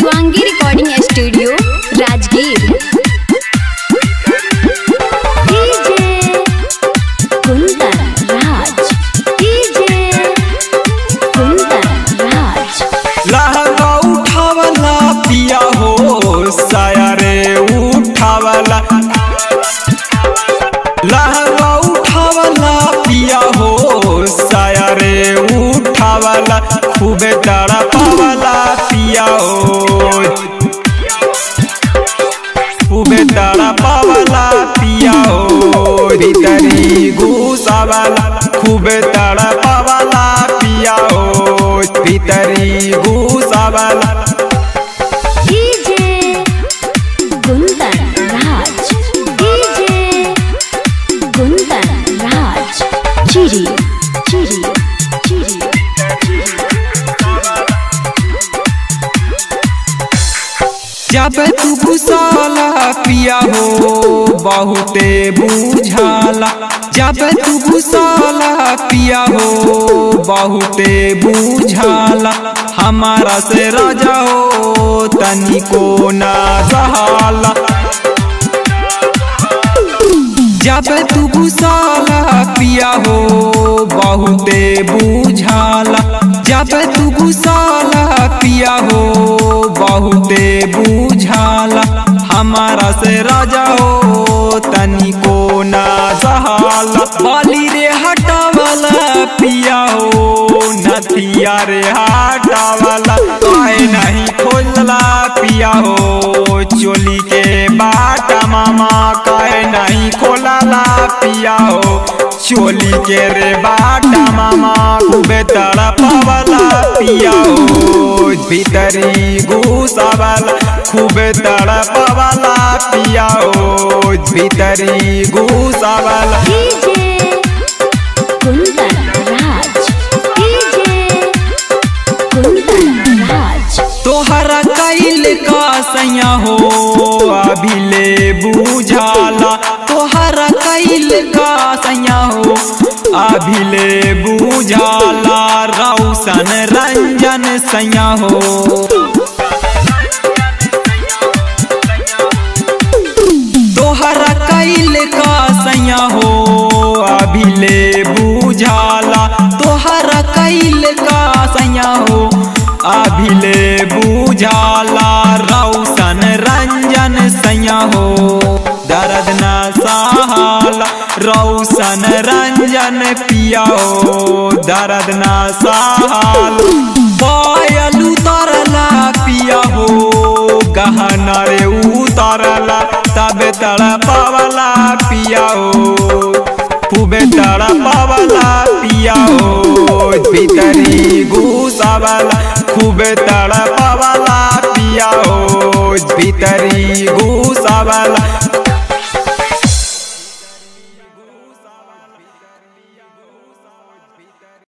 Shivangi recording studio Rajgir DJ Kundan Raj DJ Kundan Raj लहंगा उठावला पिया हो साया रे उठावला लहंगा उठावला पिया हो साया रे उठावला खूबे तड़ा पावला पिया हो खूबे तड़ा पावला पिया हो भीतरी घुसावला खूबे तड़ा पावला पिया हो भीतरी घुसावला डीजे कुंदन राज डीजे कुंदन राज चिरी चिरी चिरी जब तू घुसाला पिया हो बहुते बुझाला जब तू घुसाला पिया हो बहुते बुझाला हमारा से राजा हो तनिको ना सहाला जब तू घुसाला पिया हो बहुते बुझाला जब तू घुसाला पिया हो बहुते बुझाला हमारा से राजा हो तनिको ना सहाला बाली रे हटावला पिया हो नथिया रे हटावला काहे नहीं खोलला पिया हो चोली के बाटा मामा काहे नहीं खोलला पिया हो चोली के रे बाटा मामा खूबे तड़पावला पिया हो भीतरी घुसावला खूबे तड़पावला पिया हो भीतरी घुसावला डीजे कुंदन राज डीजे कुंदन राज तोहरा कैल का सैया हो अभिले बुझाला तोहरा कैल का सैया हो अभिले बुझाला रौशन रंजन सैया हो तोहरा कैल का सैया हो अभिले बुझाला तोहरा कैल का सैया हो अभिले बुझाला रौशन रंजन सैया हो दर्द न सहाला रौशन रंजन पिया हो दर्द न सहाल पायल उतरला पिया हो गहना रे उतरला तबे तड़पावला पिया हो खूबे तड़पावला पिया हो भीतरी घुसावला खूबे तड़पावला पिया हो भीतरी घुसावला